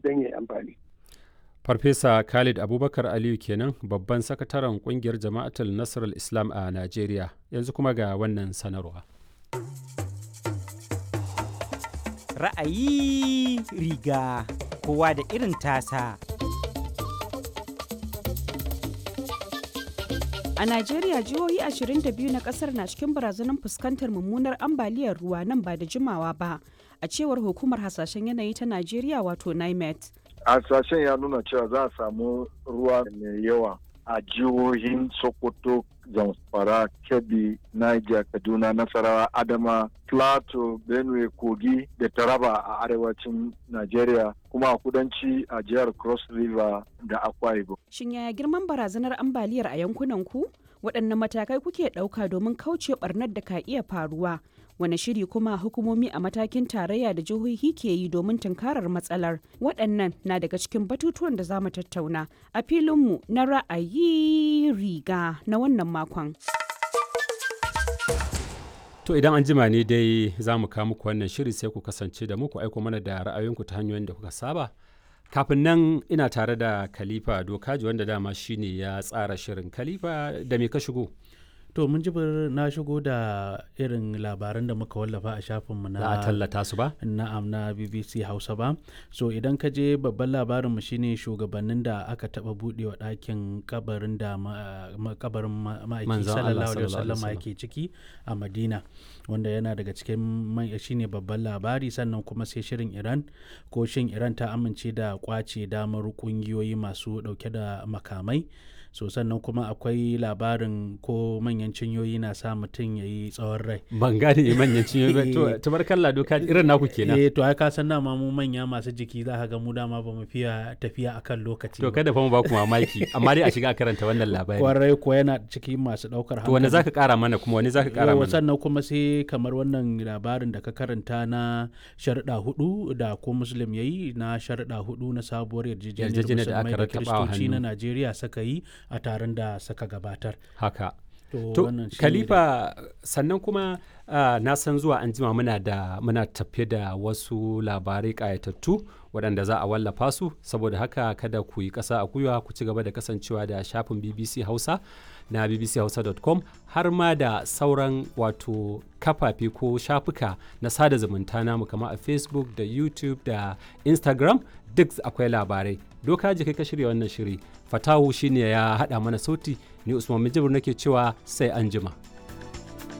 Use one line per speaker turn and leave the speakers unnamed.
don ya amfani.
Farfesa Khalid Abubakar Aliyu kenan babban sakataren kungiyar Jama'atul Nasarar Islam a Najeriya yanzu kuma ga wannan sanarwa.
Ra'ayi riga kowa da irin tasa.
A Najeriya jihohi 22 na kasar na cikin barazanar fuskantar mummunar ambaliyar ruwa nan ba da jimawa ba, a cewar hukumar hasashen yanayi ta Najeriya wato NIMET.
hasashen ya nuna cewa za a samu ruwa mai yawa a jihohin sokoto zamfara kebbi niger kaduna nasarawa adama plateau benue kogi da taraba a arewacin nigeria kuma a kudanci a jihar cross river da akwa ibom
Shin yaya girman barazanar ambaliyar a yankunan ku? Waɗanne matakai kuke ɗauka domin kauce ɓarnar da ka iya faruwa? Wane shiri kuma hukumomi a matakin tarayya da jihohi ke yi domin tunkarar matsalar? Waɗannan na daga cikin batutuwan da za mu tattauna a filinmu na ra'ayi riga na wannan makon.
To idan an jima ne dai za mu kawo muku wannan shiri sai ku kasance da muku aiko mana da ra'ayoyinku ta hanyoyin da kuka saba. Kafin nan ina tare da Khalifa Dokaji wanda dama shine ya tsara shirin Khalifa da me ka shigo?
To mun jibir na shigo da irin labaran da muka wallafa a shafinmu na
Za a tallata su ba?
na'am na BBC Hausa ba. So idan ka je babban labarinmu shine shugabannin da aka taba budewa ɗakin kabarin da ma- ma- kabarin ma- ma'aiki
Manzon Allah
sallallahu alaihi
sallallahu alaihi
wasallam yake ciki a Madina wanda yana daga cikin man- shine babban labari sannan kuma sai shirin Iran ko shin Iran ta amince da kwace damar kungiyoyi masu dauke da makamai so sannan kuma akwai labarin ko manyan cinyoyi na sa mutum ya yi tsawon rai
Ban gane manyan cinye ba. To tabarkalla Dokaji irin naku kenan.
eh to ai ka san dama mu manya masu jiki za ka ga mu dama ba mu fiya tafiya akan lokaci
To
ba.
kada fa mu ba ku mamaki amma dai a shiga a karanta wannan labari.
kwarai ko yana cikin masu daukar
To wani zaka kara mana kuma wani zaka kara
Yau,
mana?
sannan kuma sai kamar wannan labarin da ka karanta na sharuɗa hudu da ko muslim ya yi na sharuɗa hudu na sabuwar yarjejeniyar
Yarjejeniyar da
musulmai
aka
da
rattaba wa
kiristoci na
hannu.
najeriya suka yi a taron da suka gabatar
Haka.
to,
To
wannan shine
Khalifa sannan kuma ah, na san zuwa an jima muna da muna tafe da wasu labarai ƙayatattu waɗanda za a wallafa su saboda haka kada ku yi ƙasa a gwiwa ku ci gaba da kasancewa da shafin BBC Hausa na bbchausa.com har ma da sauran wato kafafe ko shafuka na sada zumunta namu kamar a Facebook da YouTube da Instagram duk akwai labarai doka ji kai ka shirya wannan shiri fatahu shine ya haɗa mana sauti ni usman mijibir nake cewa sai an jima.